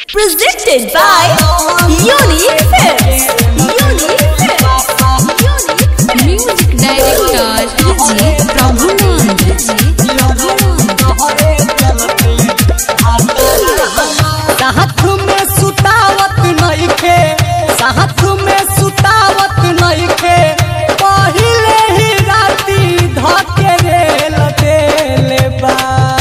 Presented by Unique Films. Unique Films. Unique Music Director DJ Prabhuland DJ साथ में सुतावत नइखे साथ में सुतावत नइखे पहिले ही राती धके रेल देले बा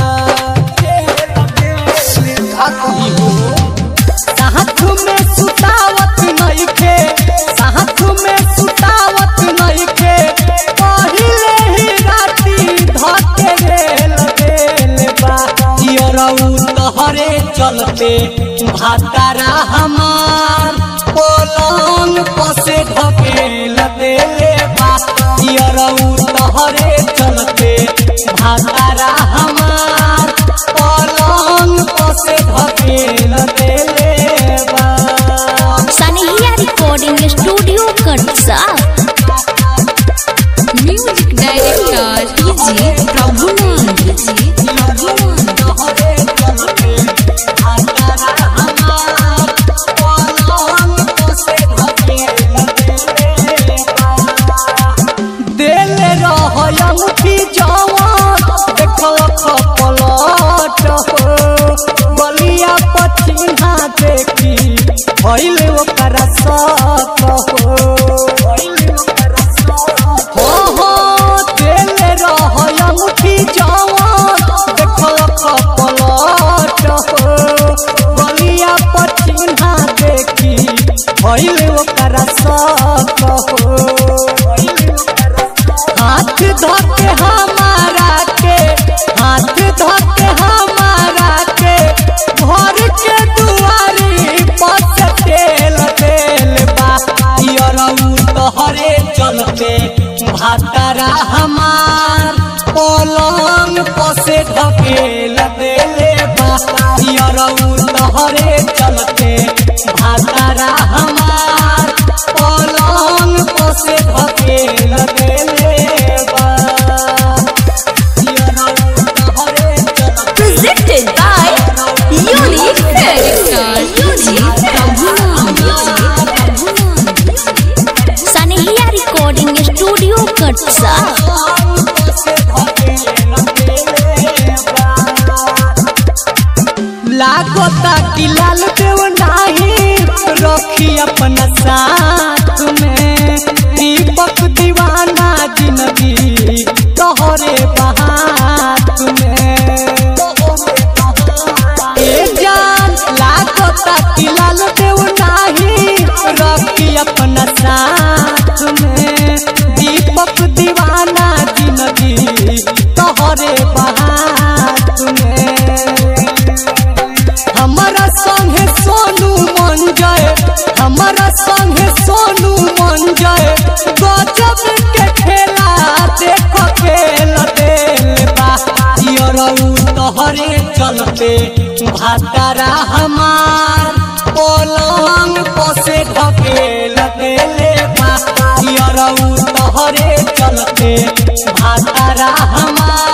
साथ में सुतावत नइखे साथ में सुतावत नइखे पहिले ही राती धके रेल देले बा यरऊ तहरे चलते भातारा हमार पलंग पसे ढकेल देले बा यरऊ तहरे चलते भातारा हमार पलंग पसे ढकेल देले बा Sanihia Recording Studio Katsa. Music Director DJ Prabhuland DJ Prabhuland दिल रहमुखी जवान देखो पलट हो बलिया पछिना देखी भइल ओकरा सत हो हो हो दिल रहमुखी जवान देखो पलट हो बलिया पछिना देखी भइल ओकरा सत हो हाथ धोके हमारा के हाथ धोके हमारा के घर के दुआरी पस तेल तेल बा यरऊ तोहरे चलते भातारा हमार पलंग पसे ढकेल देले बा यरऊ तोहरे चलते भातारा हमार पलंग पसे ढकेल देले बा यरऊ तोहरे चलते Presented by Unique Films. Director DJ Prabhuland DJ Prabhuland Sanihia Recording Studio Katsa. लागोता कि लाल देव नाही रखी अपना साथ में दीपक दीवाना जिंदगी तोहरे बहात में ए जान लागोता कि लाल देव नाही रखी अपना साथ में दीपक दीवाना जिंदगी तोहरे बहात में हमारा संगे सोनू मन जाए हमारा संगे सोनू मन जाए गजब के खेला देखो खेल देल बा यरऊ तोहरे चलते भातारा हमार पलंग पसे ढकेल देले बा यरऊ तोहरे चलते भातारा हमार